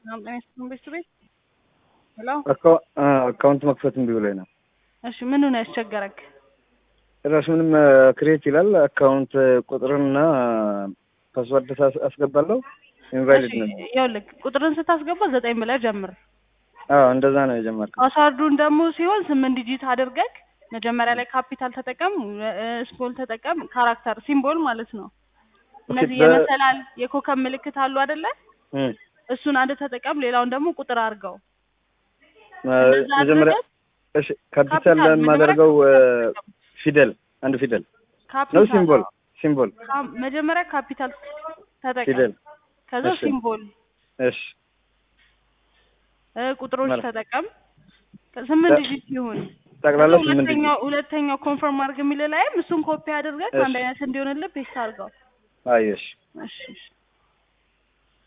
ቤት ቤት ሄሎ አካውንት መክፈት እምቢ ብሎኝ ነው። እሺ ምኑ ነው ያስቸገረክ? ጭራሽ ምንም ክሬት ይላል አካውንት ቁጥርና ፓስወርድ አስገባለሁ ኢንቫሊድ ነው። ይኸውልህ ቁጥርን ስታስገባ ዘጠኝ ብለህ ጀምር። አዎ እንደዛ ነው የጀመርኩት። ፓስዋርዱን ደግሞ ሲሆን ስምንት ዲጂት አድርገህ መጀመሪያ ላይ ካፒታል ተጠቀም፣ ስሞል ተጠቀም፣ ካራክተር ሲምቦል ማለት ነው። እነዚህ በ- የመሰላል የኮከብ ምልክት አሉ አይደለ? እም፣ እሱን አንድ ተጠቀም፣ ሌላውን ደግሞ ቁጥር አድርገው። ማ- እንደዛ መጀመሪያ አድርገህ እሺ ካፒታል ካፒታል የማደርገው መጀመሪያ ፊደል አንድ ፊደል ነው ካፒታል ሲምቦል ሲምቦል ካ- መጀመሪያ ካፒታል ተጠቀም፣ ፊደል ከዛ እሺ። ሲምቦል እሺ እ ቁጥሮች መልካም። ተጠቀም። ስምንት ተ- ዲጂት ይሁን። ጠቅላላ ከዛ ስምንት ሁለተኛው ሁለተኛው ኮንፈርም አድርግ የሚል ላይም እሱን ኮፒ አድርገህ እሺ። አንድ አይነት እንዲሆንልህ ፔስት አድርገው። አየሽ እሺ እሺ